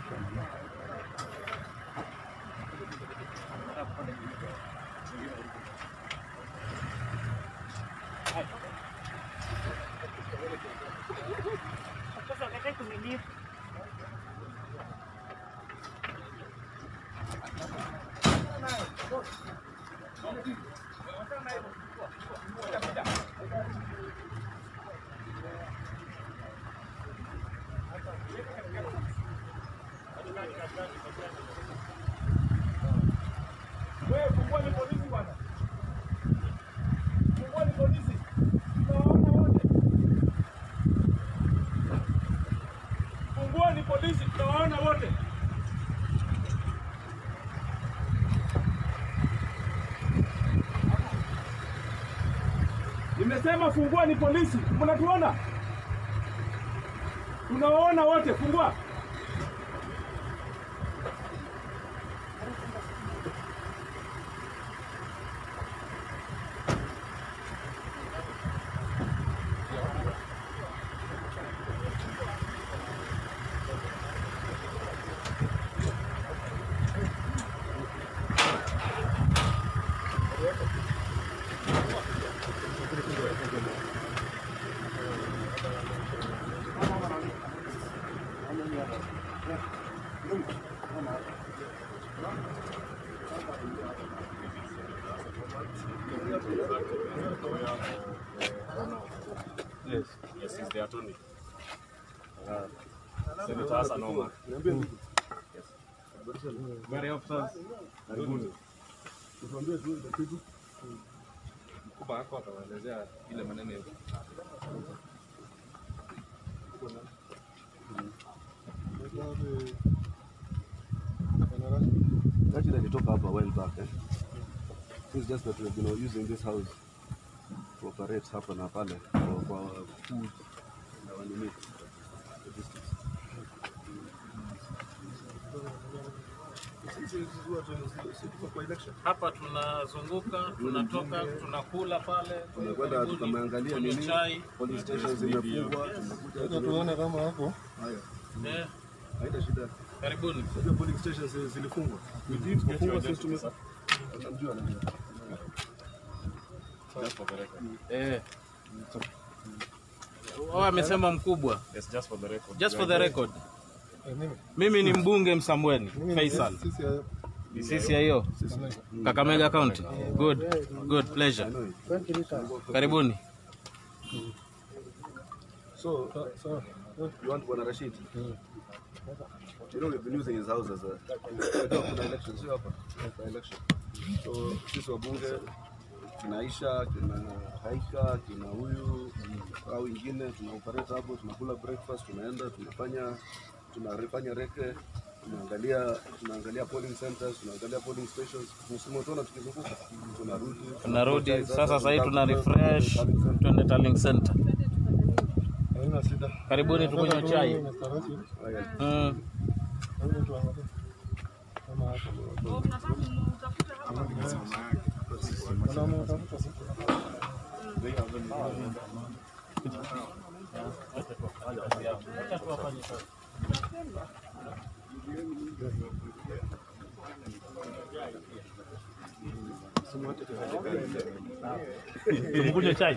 Wewe fungua ni polisi bwana. Fungua ni polisi. Tunawaona wote. Fungua ni polisi, tunawaona wote. Nimesema fungua ni polisi. Mnatuona? Tunawaona wote, fungua. Yes, yes, he's the attorney. Uh, Senator Hassan Omar. Yes. Very officers, karibuni. Mkubwa wako atawaelezea ile maneno ya Actually, alitoka hapa a while back. Eh? It's just that we've been using this house to operate hapa na pale for, for food na wanini logistics. Sisi- sisi huwa tu- sisi tuko kwa election. hapa tunazunguka tunatoka tunakula pale Tumekwenda karibuni, tukameangalia kunywa nini, chai police stations zimefungwa, tumekuja Sasa tuone kama hapo haya, eh, haina shida. karibuni Unajua police stations zilifungwa. Zilifungwa sisi tume Unamjua najua. just for the record. eh. Wao amesema mkubwa Yes, just for the record. just for the record eh, mimi mimi ni mbunge Msambweni Faisal sisi ya- sisi ya hiyo Kakamega County good good pleasure karibuni So, sawa. you want Bwana Rashid? You know we've been using his house as a Unajua kuna election sio hapa? Kuna election. So sisi wabunge kina Aisha, kina Haika, kina huyu au wengine tuna operate hapo, tunakula breakfast, tunaenda tunafanya tunafanya reke tunaangalia tunaangalia polling centers, tunaangalia polling stations. Msimu tuona tukizunguka, tunarudi tunarudi sasa sasa hivi tuna refresh twende Tallying Center haina shida. karibuni tukunywe Sasa chai tu Mr. Rashid, Haya. mm. hebu tuangalie. Kama hapo. Wanaume watafuta siku. tumkunywe chai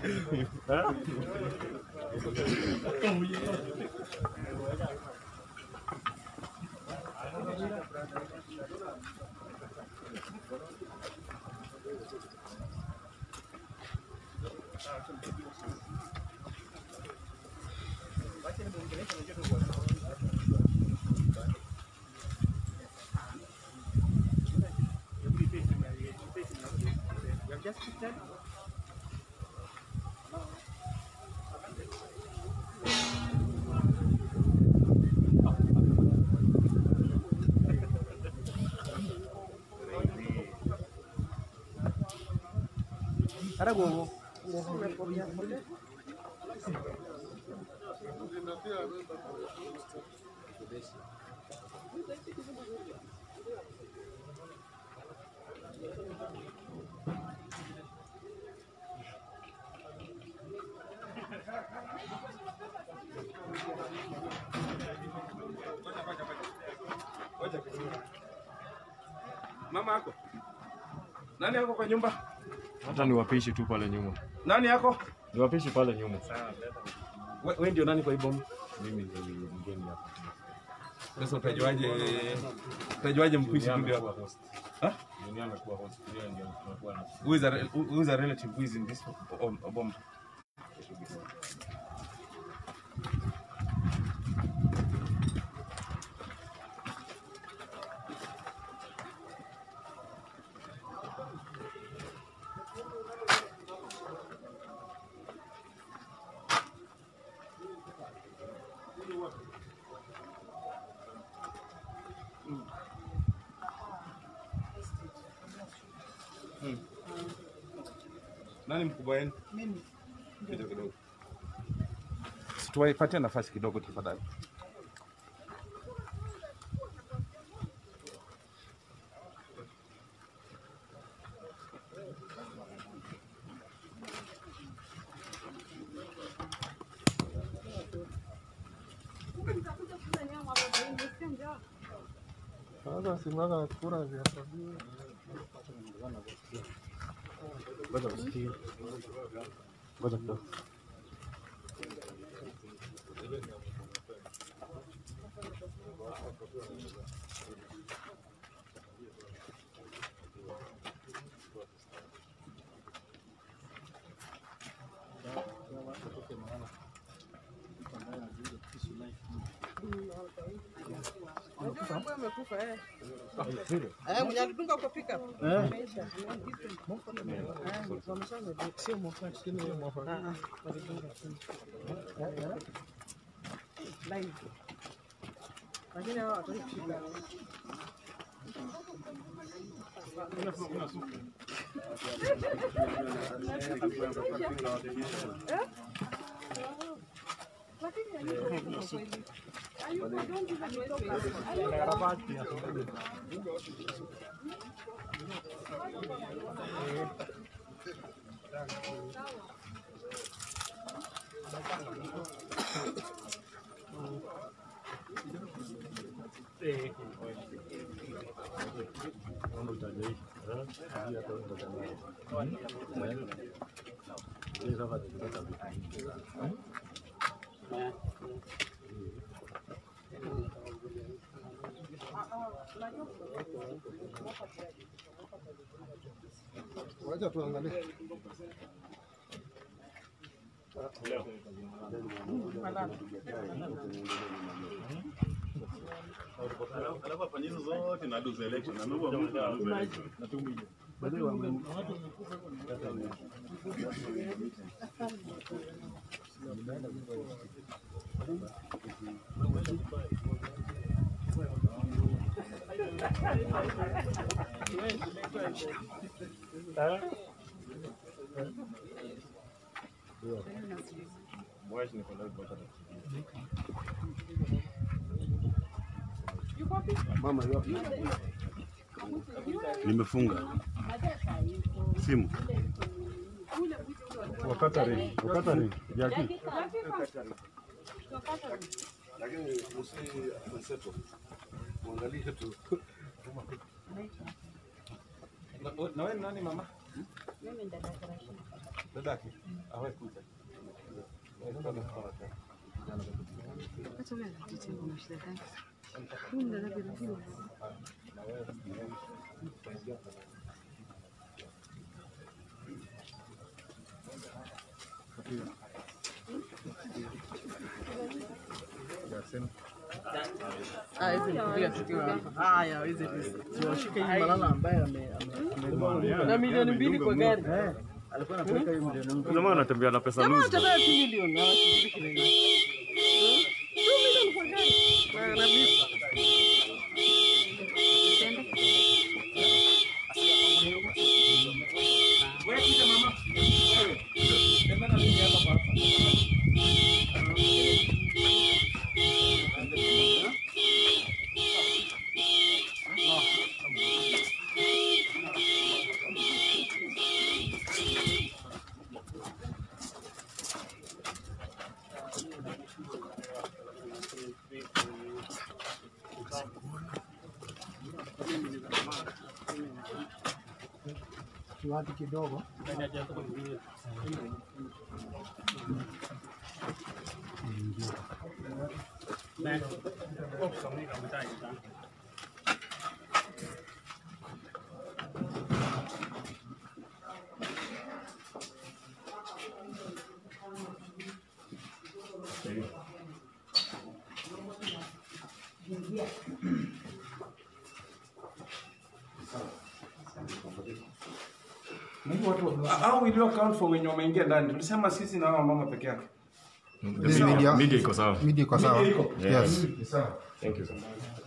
Mama yako. Nani yako kwa nyumba? Hata ni wapishi tu pale nyuma. Nani yako? Ni wapishi pale nyuma. Wewe ndio nani kwa hii bomu? Mimi ndio mgeni hapa. Sasa utajuaje utajuaje mpishi tu ndio hapa? host. Huh? Dunia amekuwa host. Yeye ndio tunakuwa na Who is a who is a relative who is in this um, bomb? Nani mkubwa wenu? Mimi. Kidogo kidogo. Tuwaipatie nafasi kidogo tafadhali. Sasa simama kura vya sabini. Ngoja usikie. Ngoja kidogo. Eh, mwenye alidunga kwa pika. Lakini hawa hawataki kushika. Wacha tuangalie. Mama yupi? Nimefunga simu. Wakatari, wakatari, Jackie. Lakini usi mseto. Muangalie tu. Na na wewe ni nani mama? Dadake. Awe kuja. Ah, hizi ni kupiga sikio hapa. Haya, hizi ni siwashike hii malala ambaye ame ame- na milioni mbili kwa gari. Alikuwa anapeleka hiyo milioni mbili. Jamaa anatembea na pesa Jamaa nusu. anatembea 2 milioni na anashiriki na hiyo. 2 milioni kwa gari. Na analipa. Wewe kuja mama. Wewe. Tembea na mimi hapa hapa. kiwati kidogo. How will you account for wenye wameingia ndani? Tulisema sisi na hawa mama peke yake. This media, Media iko sawa. media iko sawa. Media iko? Yes. Thank you sir.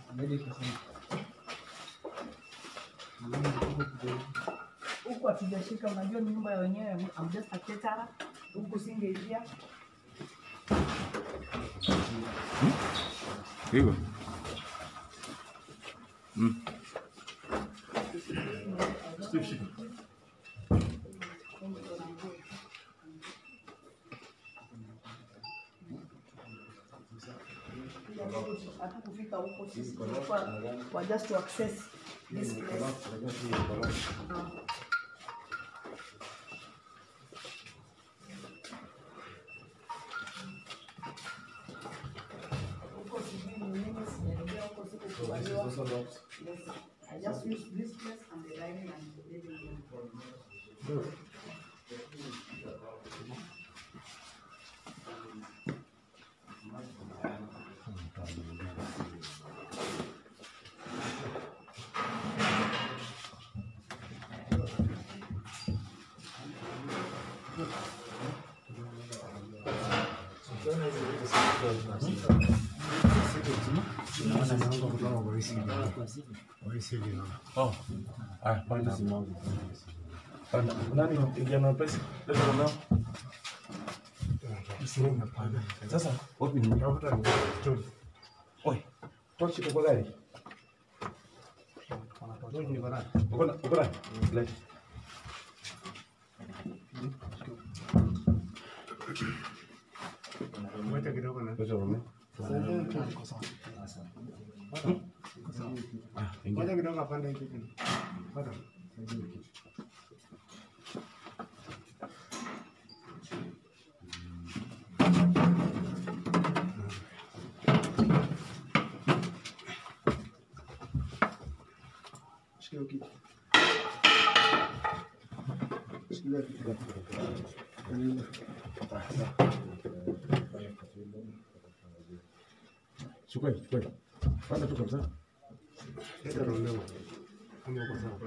huku hatujashika, unajua ni nyumba ya wenyewe, I'm just a caterer. huku singeingia Hivyo. hatukufika huko sisi, tulikuwa kwa just to access this place. Huko sijui ni nini, sijaingia huko, sikukubaliwa. Yes, I just use this place and the dining and the living room. Oh. Ah, panda. Panda. Nani kijana pesa? Leta ndio. Sasa wapi ni? Oi. Tochi kwa gari. Uko na uko na. Leta. Leta rume. Ngoja kidogo apande hiki. Pata. Shikilia kiti. Shikilia kiti. Chukua, chukua. Panda tu kabisa. Leta roleo. Kama uko sawa.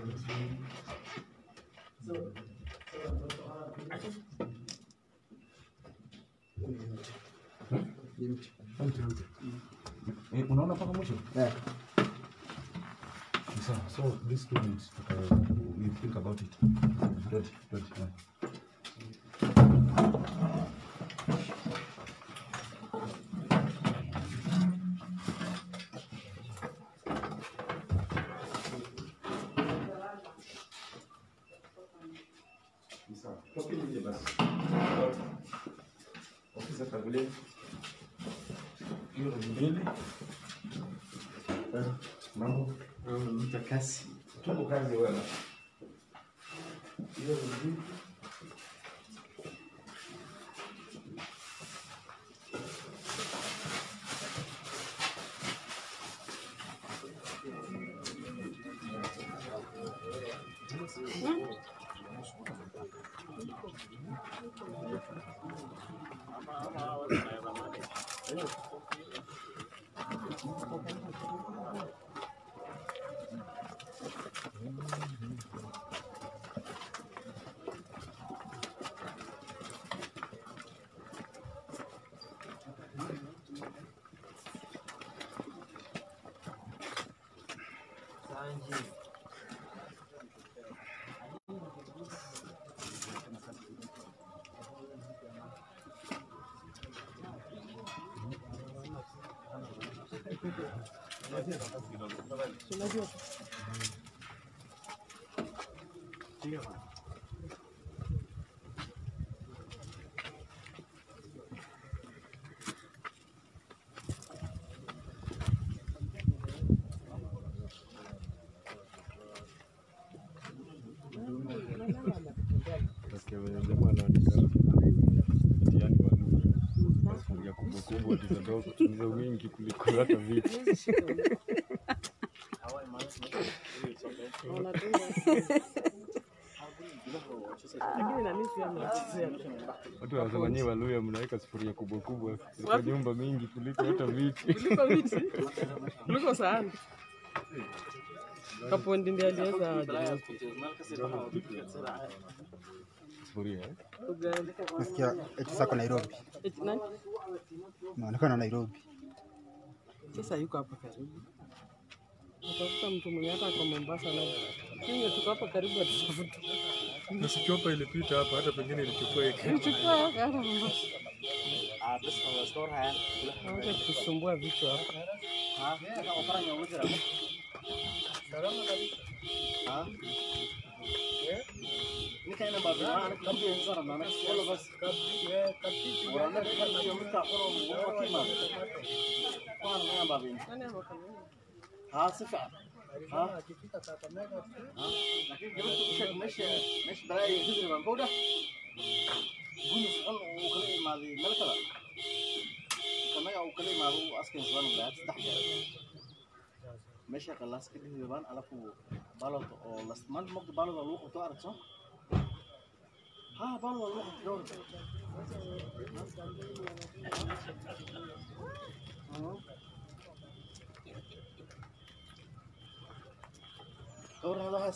Eh, unaona mpaka mwisho? Yeah. Sawa. So this student uh, we think about it. Don't, don't. Yeah. Toki nje basi. Ofisa tangulia. Hiyo ni mbili. Eh, Mambo. Mtakasi. Tuko kazi wewe. Hiyo ni mbili. venye jamaa anaandika mtihani wa lugha sufuria kubwa kubwa tizandoa kutumiza wingi kuliko hata vitu Lakini na mimi pia mnachezea. watu wanasema nyie Waluya mnaweka sufuria kubwa kubwa kwa nyumba mingi kuliko hata viti Kuliko viti. Kuliko sahani. Kapondi ndiye aliweza aje. sufuria eh? Uganda. Nasikia eti zako Nairobi, Eti nani? unaonekana Nairobi. Sasa yuko hapa karibu. Natafuta mtu mwenye hata kwa Mombasa na Kenya tuko hapa karibu atutafuta. Nasichopa ilipita hapa hata pengine ilichukua iki Nichukua hata Mombasa. Wacha kusumbua vichwa hapa. Nani hapa karibu? meesha qalaas ka dhihibaan alafu balod oo last month mogta balod oo lagu qabto aragto ha balod oo lagu qabto dhowr dhowr hadahaas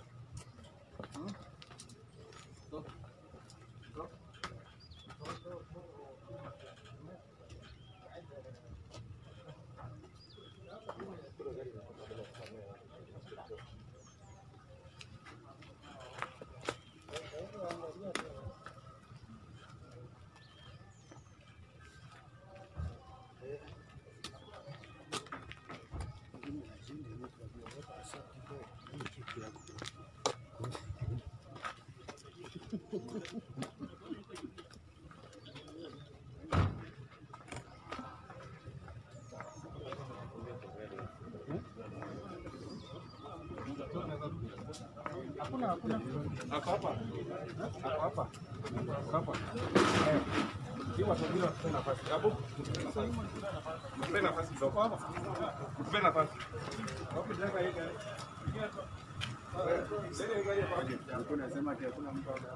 Ako hapa. Ako hapa. Ako hapa. Eh. Hii watu wengine watupe nafasi. Hapo. Mpe nafasi kidogo hapa. Mpe nafasi. Hapo jenga hii gari. Eh, jenga hii gari hapa. Alikuwa anasema ati hakuna mtu hapa.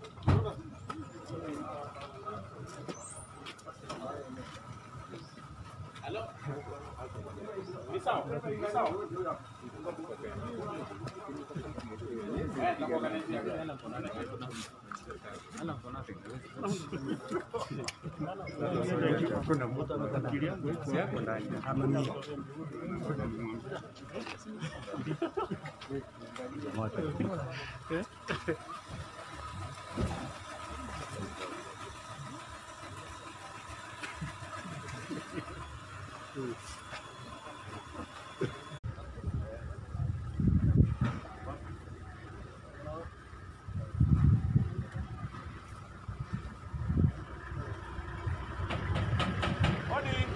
Ni sawa. Ni sawa. Eh, tunakuangalia. Odi.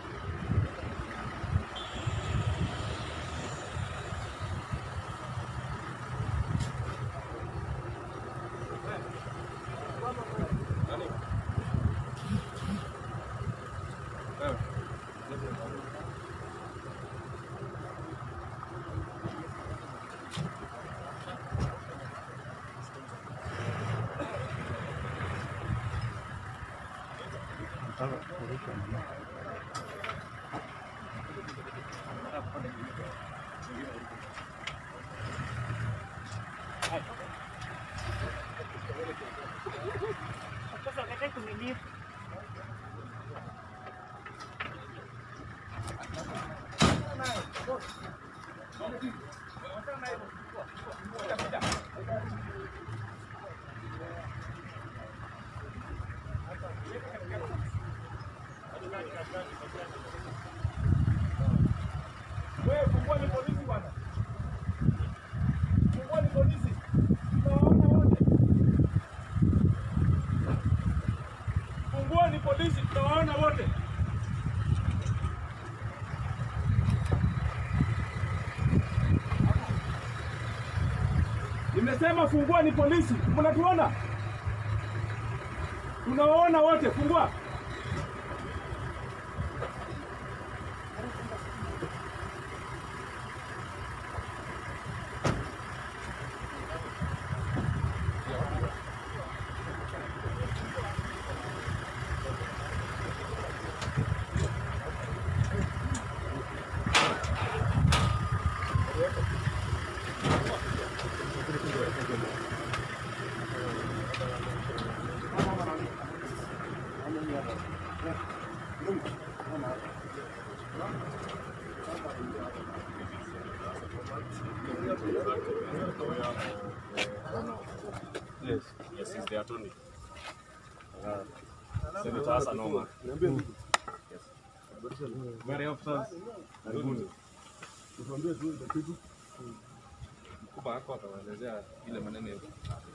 Wewe fungua ni polisi bwana. Fungua ni polisi. Tunawaona wote. Fungua ni polisi. Tunawaona wote. Nimesema fungua ni polisi. Mnatuona? Tunawaona wote, fungua. Yes, yes, he's the attorney. Uh, Senator Hassan Omar. Very officers, karibuni. Mkubwa wako atawaelezea ile maneno yote.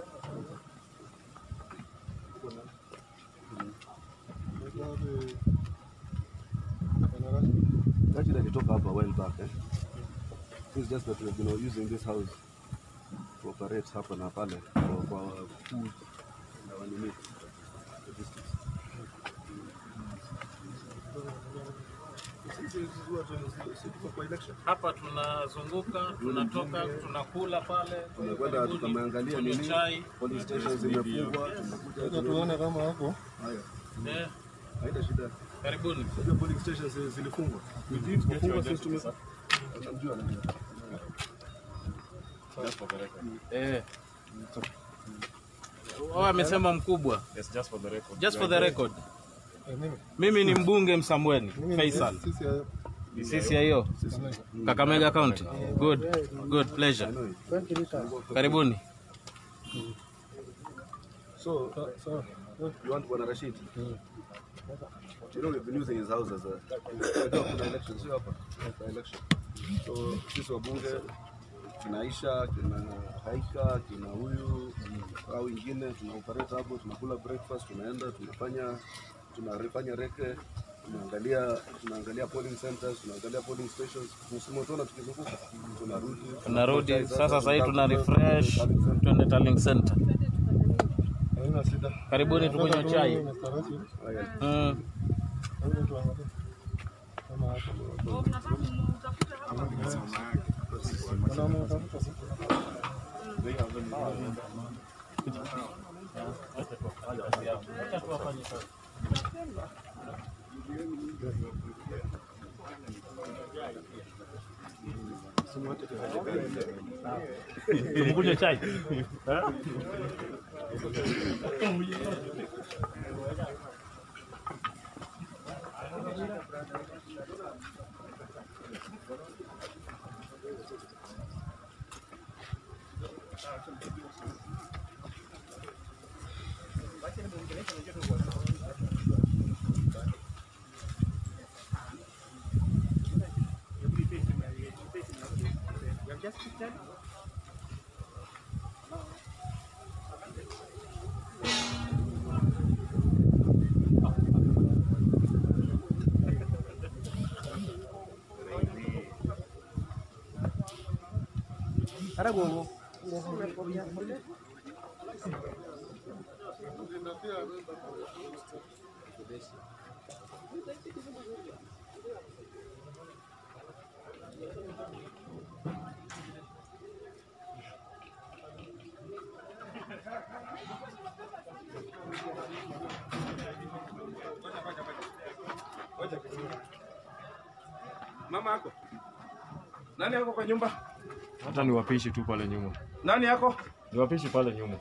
Actually, alitoka hapa a while back. Eh? It's just that we've been using this house to operate hapa na pale for, for our food and our limit logistics. Sisi huwa tuna- sisi tuko kwa election. Hapa tunazunguka, tunatoka, tunakula pale, Tumekwenda karibuni, tukameangalia tunywe nini, chai. police stations zimefungwa, tumekuja Acha tuone kama hapo. Haya, Eh, haina shida. karibuni. Unajua police stations zilifungwa. Zilifungwa sisi tume Unamjua nani? Just for the record. Eh. Wao amesema mkubwa. Yes, just for the record. Just for the record. Eh, mimi. Mimi ni mbunge Msambweni, Mimi ni Faisal. sisi ya- Sisi ya hiyo Kakamega County. Good, good pleasure. Karibuni. So, so you want Bwana Rashid? You know we've been using his house as a Unajua kuna election sio hapa? Kuna election. So sisi wabunge kina Aisha, kina Haika, kina huyu au wengine tuna operate hapo, tunakula breakfast, tunaenda tunafanya tunafanya reke tunaangalia tunaangalia polling centers, tunaangalia polling stations. Msimu tuona tukizunguka, tunarudi Tunarudi sasa, sasa hivi tuna refresh, twende Tallying Center. haina shida. Karibuni tukunywe chai. Mr. Rashid, Haya. Mm. hebu tuangalie. Kama hapo. Kuna mtafuta sasa. Tumkunywe chai. Mama yako nani yako kwa nyumba? Hata ni wapishi tu pale nyuma. Nani yako? Ni wapishi pale nyuma.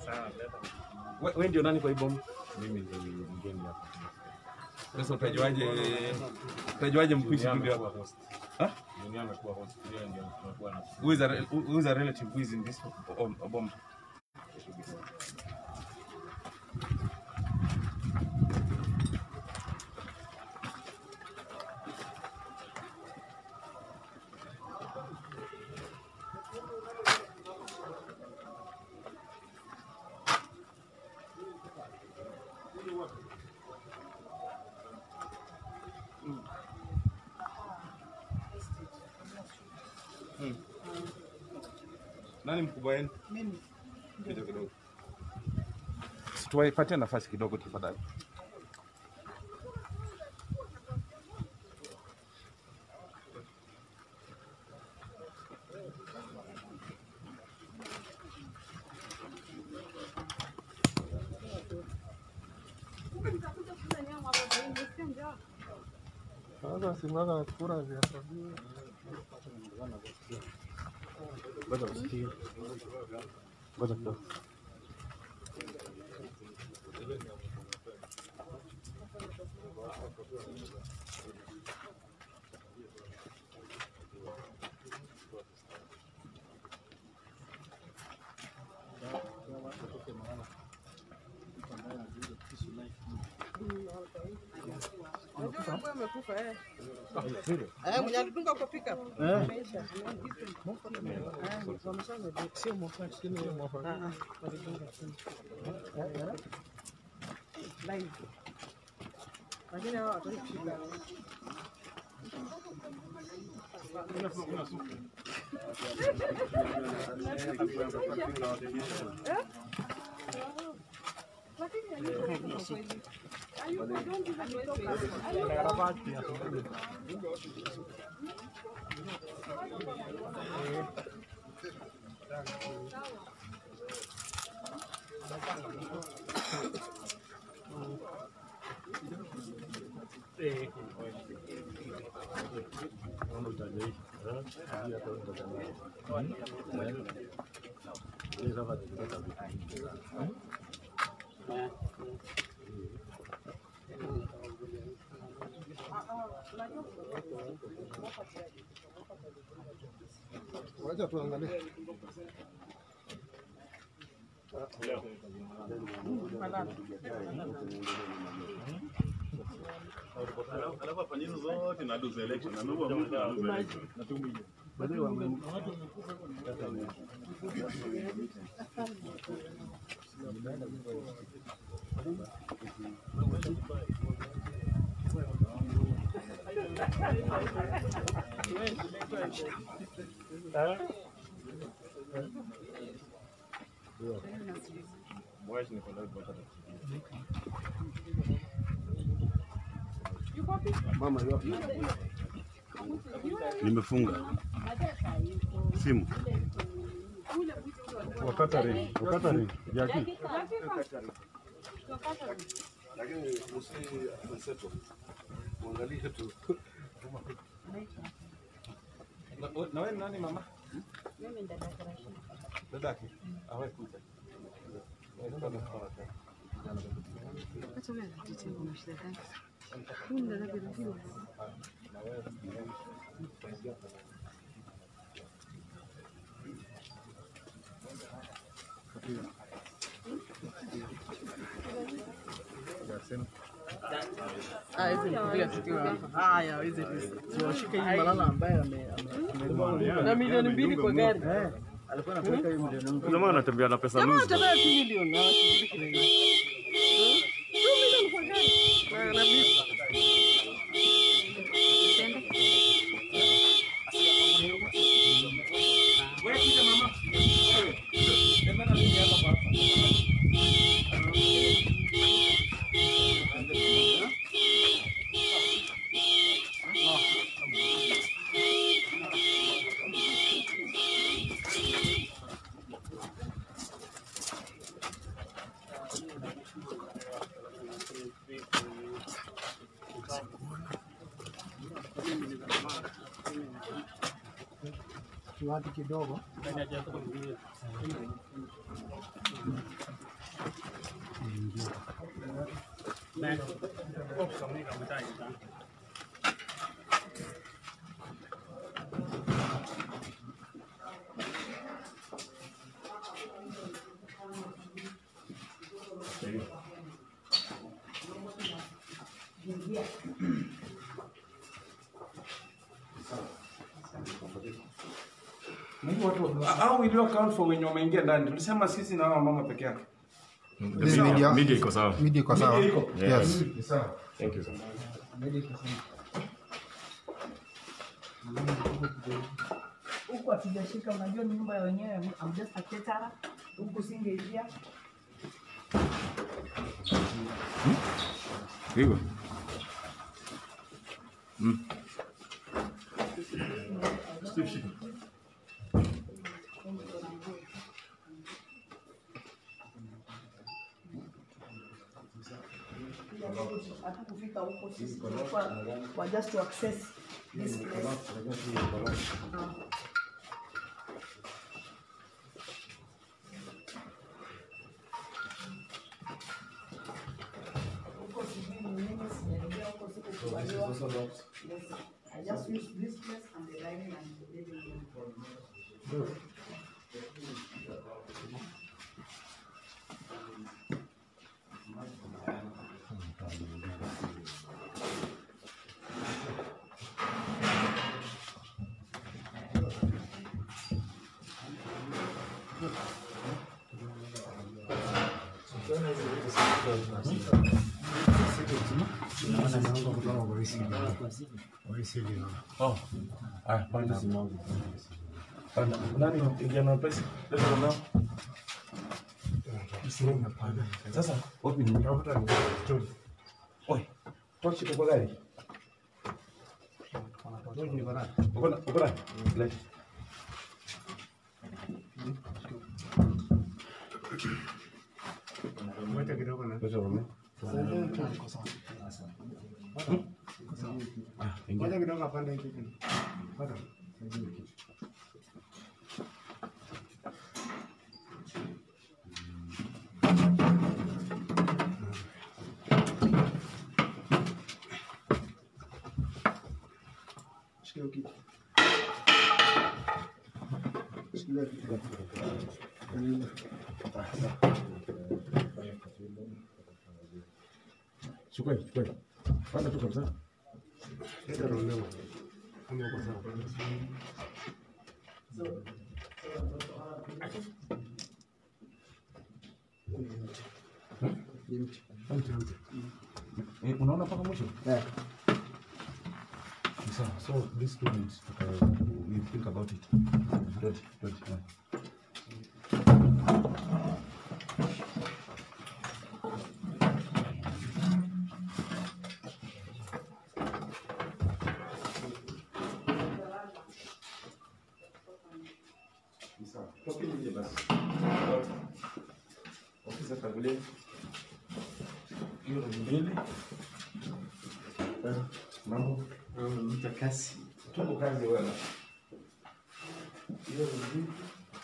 We- Wewe ndio nani kwa hii bomu? Mimi ndio mgeni hapa. Sasa utajuaje? Utajuaje mpishi Dunia ndio amekuwa hapa? host. Huh? Dunia amekuwa host. Yeye ndio tunakuwa na Who is a re- who is a relative who is in this bomb? bomb? Nani mkubwa wenu? Mimi. Kidogo kidogo. tuwaipatie nafasi kidogo tafadhali. Sasa simama kura zihesabiwe. Ngoja usikie. Ngoja kidogo. Eh, mwenye alidunga kwa pickup. Ameisha. Sio mwafaki, sio mwafaki. Ah, ah, walidunga chini. Live. Lakini hawa hawataki kushika. Wacha tuangalie. Alafu afanye hizo zote na lose election. Ameua mtu na lose election. Mwashi ni kwa live button. Mama yupo. Nimefunga simu. Wakatari, wakatari, Jackie. Lakini usi mseto. Muangalie tu. Na na wewe ni nani mama? Dadake. Awe kuja. Ah, hizi ni kupiga tukio hapa. Haya, hizi siwashike hii malala ambaye ame ame- na milioni mbili kwa gari. Alikuwa anapeleka hiyo milioni mbili. Jamaa anatembea na pesa Jamaa loose. anatembea 2 milioni na wasijui kile hiyo. 2 milioni kwa gari. Na na visa. Wewe kuja mama. Wewe. Tembea na mimi hapa hapa. Kiwati kidogo. Mungu watu au will you account for wenye wameingia ndani? Tulisema sisi na hawa mama peke yake. The media- Media iko sawa. Media iko sawa. Media iko? Yes. Ni sawa. Thank you sir. huku hatujashika, unajua ni nyumba ya wenyewe, I'm just a caterer. Huku singeingia Hivyo. Mm. Steve, shika. hata kufika huko sisi tulikuwa kwa just to access this place. Ah. Huko sijui ni nini, sijaingia huko, sikukubaliwa. Yes, I just use this place and the dining and the living room. Oh. Ah, panda. Panda. Nani kijana pesa? Leta nao. Sasa wapi ni? Oi. Tochi kwa gari. Uko na uko na. Leta. Ngoja kidogo na. Leta rume. Ah, ingia. Ngoja kidogo apande hiki kitu. Pata. Shikilia kitu. Shikilia kitu. Chukua, chukua. Panda tu kabisa. Leta roleo. Kama uko sawa. Eh, unaona mpaka mwisho? Yeah. Sawa. So these two weeks, uh, we think about it. Don't, don't, yeah. Toki nje basi. Ofisa tangulia. Hiyo ni mbili. Eh, Mambo. Mtakasi. Tuko kazi wewe. Hiyo ni mbili.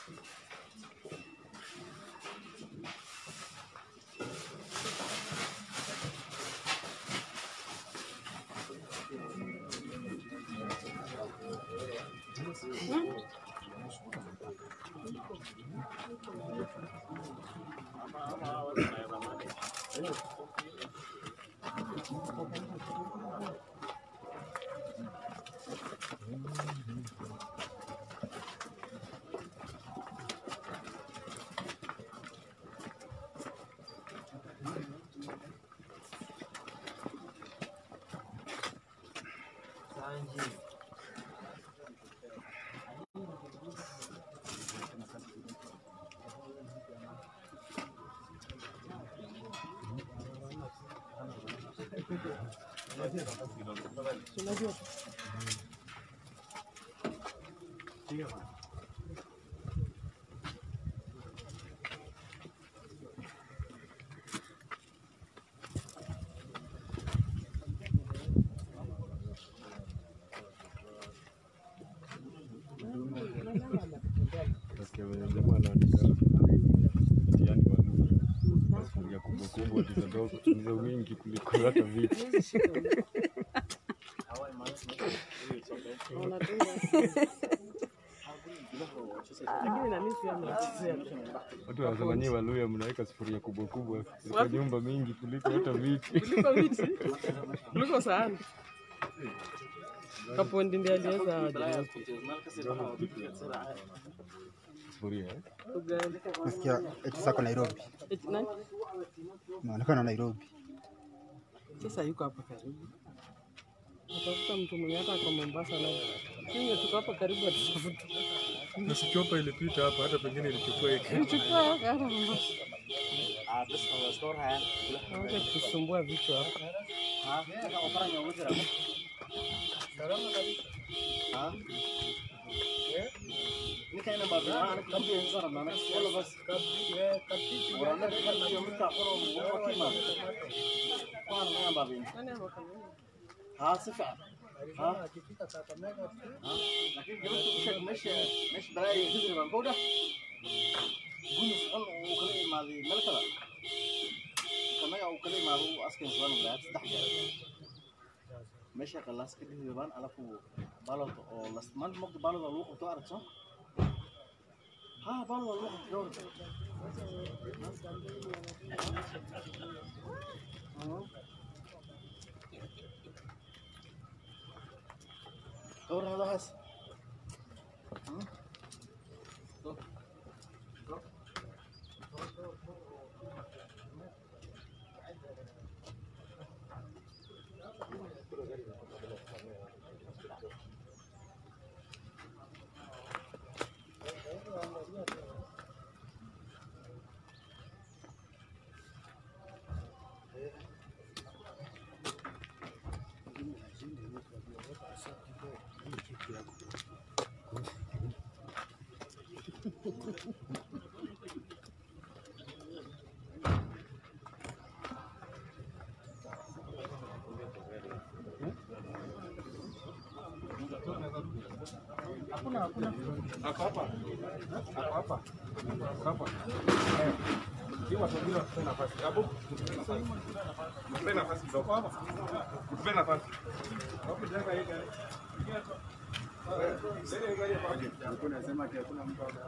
Nasikia venye jamaa anaandika mtihani wa lugha kwa sufuria kubwa kubwa tizadogo tumiza wingi kuliko hata vitu. Lakini na mimi pia mnachezea. Watu wanasema nyie Waluya mnaweka sufuria kubwa kubwa kwa Wapi? nyumba mingi kuliko hata viti. Kuliko viti. Kuliko sahani. Kapondi ndiye aliweza aje. Sufuria eh? Uganda. Nasikia eti sako Nairobi, Eti nani? inaonekana Nairobi. Sasa yuko hapa karibu. Atafuta mtu mwenye hata kwa Mombasa na Kenya tuko hapa karibu atatafuta. Na si chopa ilipita hapa hata pengine ilichukua hiki. Nichukua hata Mombasa. Ah, basi na store haya. Wacha kusumbua vichwa. Ah, kaka ofanya ujira. Salama kabisa. Ah. Ni kaina babu. Ah, ni kabu ya sana na wala basi. Wana kama hiyo mtu akoro mwa kima. Kwa nini babu? Nani amekamilika? Ah, sifa. Ah, Akifika Kakamega tu. ah. Lakini jamaa tukisha meshi meshi balai hizi na boda. Bunu san ukale imaadi meel kale. Kamaga ukale imaado askan suwan ilaa saddex jeer. meesha qalaas ka dhihi baan alafu balad oo last month mogta balad oo lagu qabto aragto ha balad oo lagu qabto dhowr dhowr hadahaas Hakuna hakuna. Ako hapa. Ako hapa. Ako hapa. Eh. Hii watu wengine watupe nafasi. Abu, mtupe nafasi. Mtupe nafasi kidogo hapa. Mtupe nafasi. Hapo jenga hii gari. Eh, jenga hii gari hapa. Alikuwa anasema ati hakuna mtu hapa.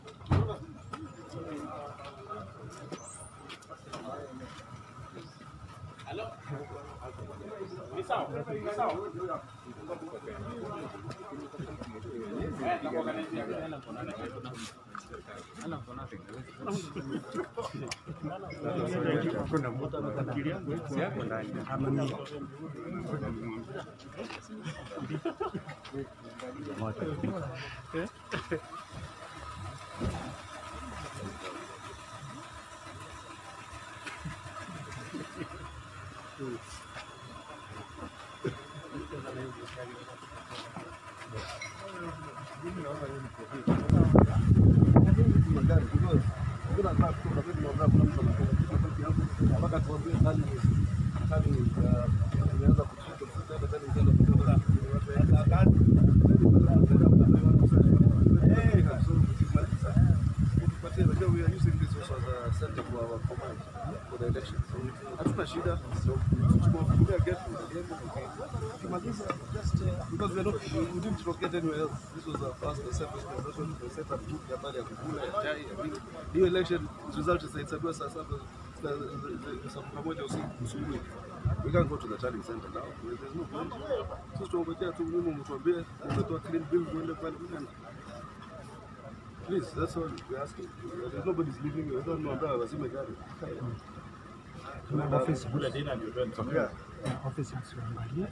Hatuna shida. Tumewafungulia gate tukimaliza just uh, because we are not we didn't forget anywhere else. This was our first and safest conversion. We set up group ya habari ya kukula ya chai ya nini. Hiyo election result itahesabiwa saa saba saa- saa kumi na moja usiku asubuhi. We can't go to the tallying center now. There's no point. Sisi tuongojea tu mimi mtuambie umetoa clean bill muende pale muende. Please, that's all we're asking. There's nobody's leaving. We don't know about wazime gari. Kuna ofisi. Yeah. Ofisi msiangalie.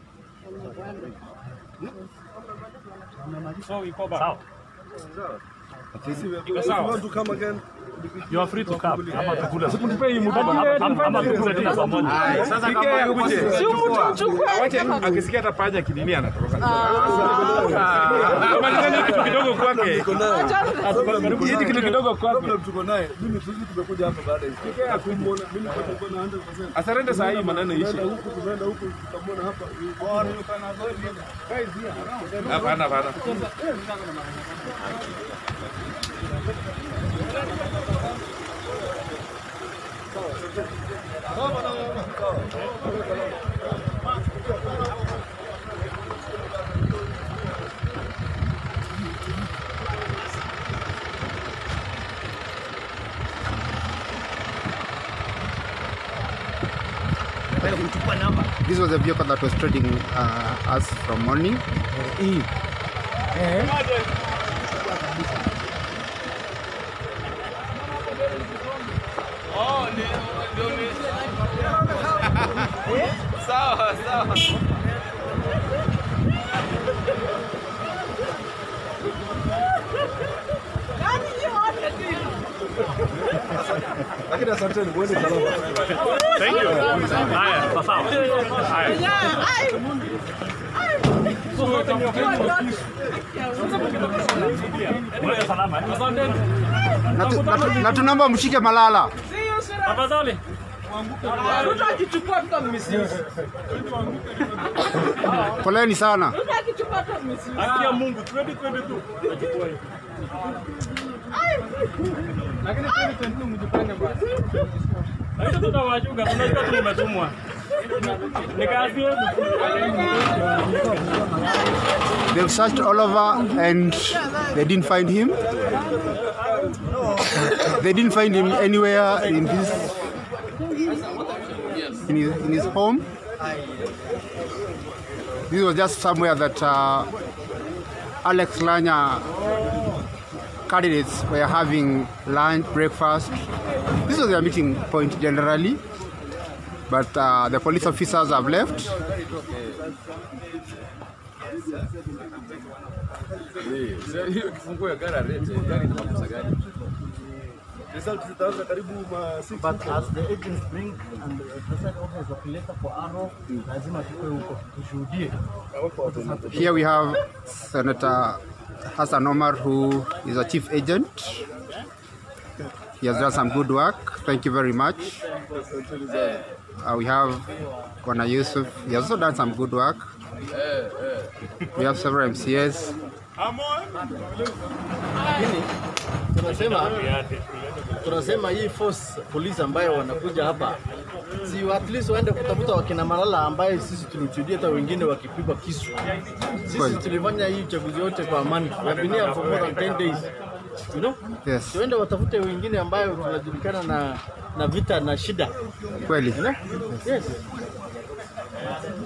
So iko ba. Sawa. Iko If you sawa. want to come again, You are free to come. Ama tukule. Mtupe hii mtu Ama- bana. ama- ama tukule tena pamoja. Haya, Sasa Ike kama akuje. akuje. Si mtu mchukue. Wache akisikia hata panya kinini anatoroka. Ah, malizeni kitu kidogo kwake. Hii kitu kidogo kwake. problem tuko naye. Mimi sisi tumekuja hapa baada ya hiyo. Kumwona mimi kwa tuko na 100%. Asarende saa hii maneno ishi. Tumeenda huku tumeenda huku tukamwona hapa. Guys here. Hapana, hapana. This was a vehicle that was trading uh, us from morning. Sawa, sawa. Nani ni wote tu? Lakini asanteni, mwende salama. Thank you. Haya, sawa sawa. Haya. Mwende salama. eh? Asanteni. Na tu- na tu- na tunaomba mshike Malala. Tafadhali. Ruto akichukua tutammisuse. Poleni sana. Ruto akichukua tutammisuse. Haki ya Mungu 2022. Nachukua hiyo. Lakini 2022 mjipange bwana. Hizo tutawachunga, tunajua tu umetumwa. Ni kazi yenu. They've searched all over and they didn't find him. They didn't find him anywhere in his in his, in his home. This was just somewhere that uh, Alex Lanya candidates were having lunch, breakfast. This was their meeting point generally, but uh, the police officers have left. Hiyo kifunguo ya gari alete, gari ni makosa gani? Result zitaanza karibu ma six But as the agents bring and the president office wakileta kwa Arrow, lazima tukue huko tushuhudie. Here we have Senator Hassan Omar, who is a chief agent. He has done some good work. Thank you very much. Uh, we have Bwana Yusuf. He has also done some good work. We have several MCAs. Lakini tunasema tunasema hii force police ambayo wanakuja hapa si at least waende kutafuta wakina Malala ambaye sisi tulishuhudia hata wengine wakipigwa kisu. Sisi Kweli. tulifanya hii uchaguzi yote kwa amani. We have been here for more than 10 days. You know? Yes. Tuende watafute wengine ambayo tunajulikana na na vita na shida. Kweli. You know? Yes.